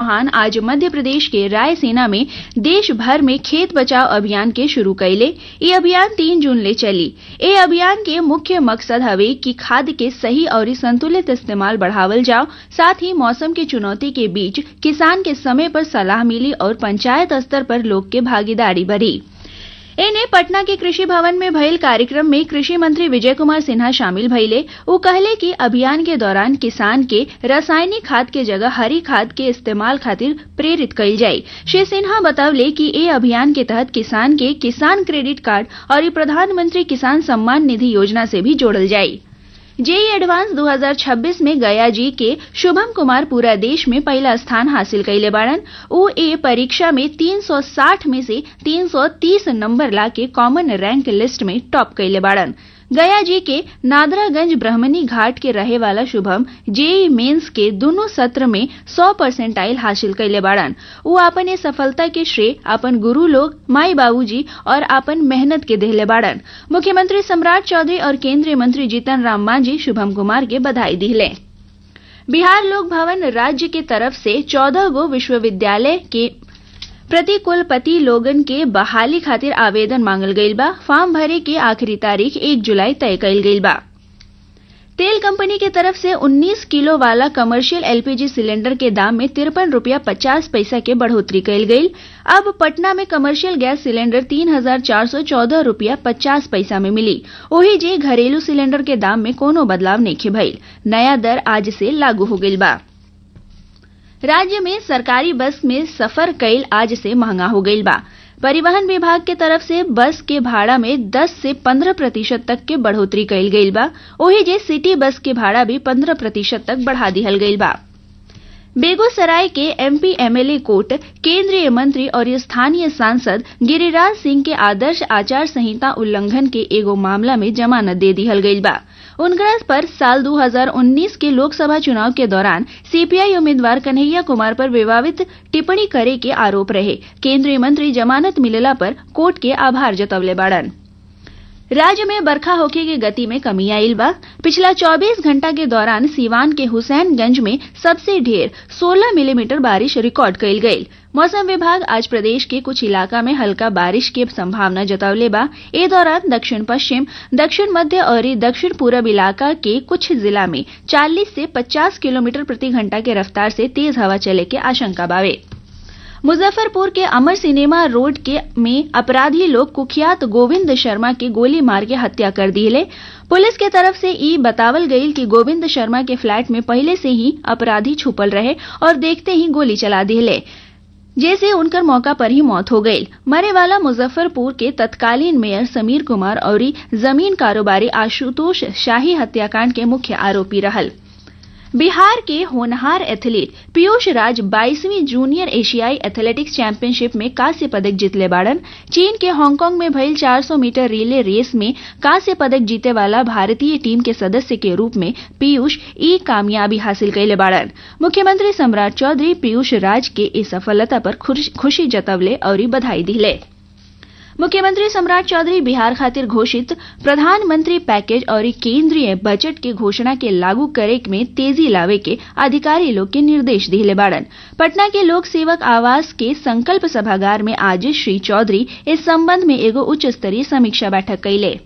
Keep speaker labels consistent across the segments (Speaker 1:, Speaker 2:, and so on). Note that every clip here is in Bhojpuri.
Speaker 1: चौहान आज मध्य प्रदेश के रायसेना में देश भर में खेत बचाव अभियान के शुरू कैले ये अभियान तीन जून ले चली ए अभियान के मुख्य मकसद हवे कि खाद के सही और संतुलित इस्तेमाल बढ़ावल जाओ साथ ही मौसम की चुनौती के बीच किसान के समय पर सलाह मिली और पंचायत स्तर पर लोग के भागीदारी बढ़ी एने पटना के कृषि भवन में भइल कार्यक्रम में कृषि मंत्री विजय कुमार सिन्हा शामिल भइले वो कहले कि अभियान के दौरान किसान के रासायनिक खाद के जगह हरी खाद के इस्तेमाल खातिर प्रेरित कइल जाये श्री सिन्हा बतवले कि ए अभियान के तहत किसान के किसान क्रेडिट कार्ड और प्रधानमंत्री किसान सम्मान निधि योजना से भी जोड़ल जाये जेई एडवांस 2026 में गया जी के शुभम कुमार पूरा देश में पहला स्थान हासिल कैले बाड़न उ ए परीक्षा में 360 में से 330 नंबर ला के कॉमन रैंक लिस्ट में टॉप कैले बाड़न गया जी के नादरागंज ब्रह्मनी घाट के रहे वाला शुभम जेई मेंस के दोनों सत्र में 100 परसेंटाइल हासिल कैले बाड़न वो अपन ये सफलता के श्रेय अपन गुरु लोग माई बाबूजी और अपन मेहनत के देहले बाड़न मुख्यमंत्री सम्राट चौधरी और केंद्रीय मंत्री जीतन राम मांझी शुभम कुमार के बधाई दिले बिहार लोक भवन राज्य के तरफ से चौदह गो विश्वविद्यालय के प्रति कुलपति लोगन के बहाली खातिर आवेदन मांगल गईल बा फॉर्म भरे के आखिरी तारीख एक जुलाई तय कईल गईल बा तेल कंपनी के तरफ से 19 किलो वाला कमर्शियल एलपीजी सिलेंडर के दाम में तिरपन रूपया पचास पैसा के बढ़ोतरी कईल गईल अब पटना में कमर्शियल गैस सिलेंडर तीन हजार चार सौ चौदह रूपया पचास पैसा में मिली वही जे घरेलू सिलेंडर के दाम में कोनो बदलाव नहीं भइल नया दर आज से लागू हो गईल बा राज्य में सरकारी बस में सफर कैल आज से महंगा हो गईल बा परिवहन विभाग के तरफ से बस के भाड़ा में 10 से 15 प्रतिशत तक के बढ़ोतरी कैल गईल बा ओही जे सिटी बस के भाड़ा भी 15 प्रतिशत तक बढ़ा दिहल गईल बा बेगूसराय के एमपी एमएलए कोर्ट केंद्रीय मंत्री और स्थानीय सांसद गिरिराज सिंह के आदर्श आचार संहिता उल्लंघन के एगो मामला में जमानत दे दिहल गईल बा उनकरा पर साल 2019 के लोकसभा चुनाव के दौरान सीपीआई उम्मीदवार कन्हैया कुमार पर विवादित टिप्पणी करे के आरोप रहे केंद्रीय मंत्री जमानत मिलेला पर कोर्ट के आभार जतवले बाड़न राज्य में बरखा होखे के गति में कमी आयल बा पिछला 24 घंटा के दौरान सीवान के हुसैनगंज में सबसे ढेर 16 मिलीमीटर बारिश रिकॉर्ड कईल गईल मौसम विभाग आज प्रदेश के कुछ इलाका में हल्का बारिश की संभावना जतावले बा ए दौरान दक्षिण पश्चिम दक्षिण मध्य और दक्षिण पूरब इलाका के कुछ जिला में 40 से 50 किलोमीटर प्रति घंटा के रफ्तार से तेज हवा चले के आशंका बावे मुजफ्फरपुर के अमर सिनेमा रोड के में अपराधी लोग कुख्यात गोविंद शर्मा के गोली मार के हत्या कर दिले पुलिस के तरफ से ई बतावल गई कि गोविंद शर्मा के फ्लैट में पहले से ही अपराधी छुपल रहे और देखते ही गोली चला दिले जैसे उनकर मौका पर ही मौत हो गई मरे वाला मुजफ्फरपुर के तत्कालीन मेयर समीर कुमार और जमीन कारोबारी आशुतोष शाही हत्याकांड के मुख्य आरोपी रहल बिहार के होनहार एथलीट पीयूष राज 22वीं जूनियर एशियाई एथलेटिक्स चैंपियनशिप में कांस्य पदक जीतले बाड़न चीन के हांगकांग में भइल 400 मीटर रिले रेस में कांस्य पदक जीते वाला भारतीय टीम के सदस्य के रूप में पीयूष ई कामयाबी हासिल कैले बाड़न मुख्यमंत्री सम्राट चौधरी पीयूष राज के इस सफलता पर खुशी जतवले और बधाई दिले मुख्यमंत्री सम्राट चौधरी बिहार खातिर घोषित प्रधानमंत्री पैकेज और केंद्रीय बजट के घोषणा के लागू करे में तेजी लावे के अधिकारी लोग के निर्देश दिले बाड़न पटना के लोक सेवक आवास के संकल्प सभागार में आज श्री चौधरी इस संबंध में एगो उच्च स्तरीय समीक्षा बैठक कैले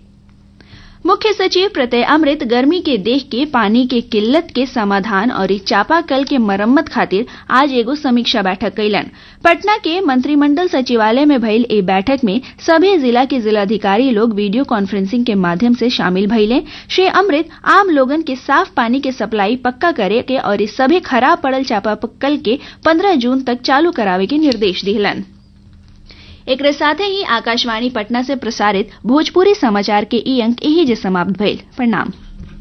Speaker 1: मुख्य सचिव प्रत्यय अमृत गर्मी के देख के पानी के किल्लत के समाधान और चापाकल के मरम्मत खातिर आज एगो समीक्षा बैठक कैलन पटना के मंत्रिमंडल सचिवालय में भइल ए बैठक में सभी जिला के जिलाधिकारी लोग वीडियो कॉन्फ्रेंसिंग के माध्यम से शामिल भइले श्री अमृत आम लोगन के साफ पानी के सप्लाई पक्का करे के और सभी खराब पड़ल चापाकल के 15 जून तक चालू करावे के निर्देश दिलन एक साथ ही आकाशवाणी पटना से प्रसारित भोजपुरी समाचार के ई अंक यही जे समाप्त भइल प्रणाम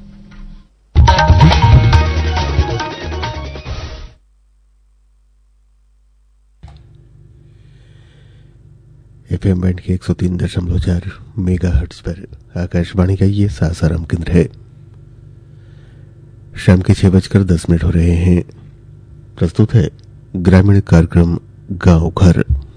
Speaker 2: एफएम बैंड के एक सौ तीन दशमलव चार मेगा हर्ट्स पर आकाशवाणी का ये सासाराम केंद्र है शाम के छह बजकर दस मिनट हो रहे हैं प्रस्तुत है ग्रामीण कार्यक्रम गांव घर